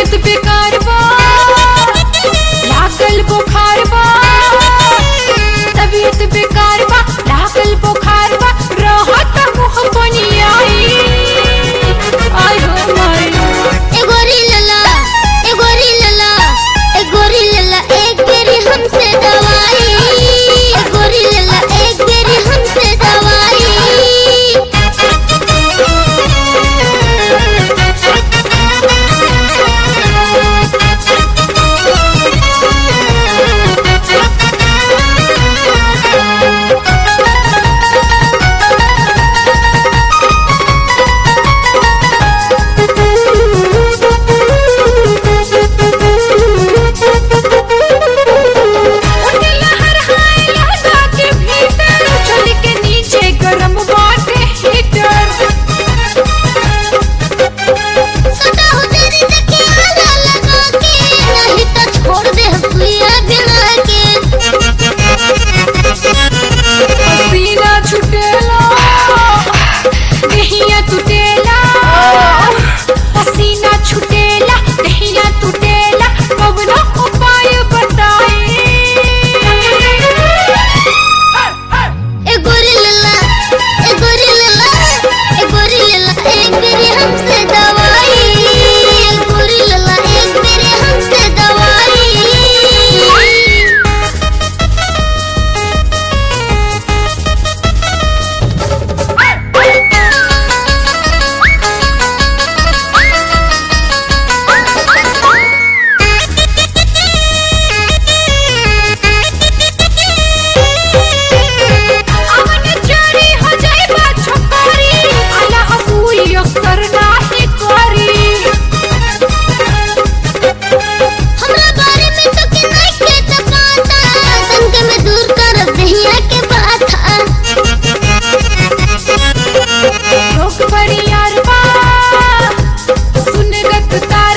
तबीयत बेकार बा लागल बुखार बा तबीयत बेकार बा लागल बुखार बा रहत मुंह बनियाई आय हो माय ए गोरी लला ए गोरी लला ए गोरी लला एक बेरी हमसे दवाई ए गोरी लला एक बेरी हमसे दवाई उठे लहर हाय लहदा के भीतर चल के नीचे गरम बाटे हीटर सदा हो तेरी तके आला लगा के नहीं तो छोड़ दे सुइया बिना के पसीना छुटेला देहिया टूटेला पसीना छुटेला देहिया टूटेला कवनो उपाय बताई ए गोरी लला ए गोरी लला ए गोरी लला एक बेरी हमसे दवाई ए गोरी लला एक बेरी हमसे दवाई अमन चोरी हो जाए बा छोकरी आला अबूई अक्सर नाही करी हमरा बारे में तो के नहीं के त पता संग में दूर कर दहिया के बाथा लोग बड़ी यार बा सुन रखता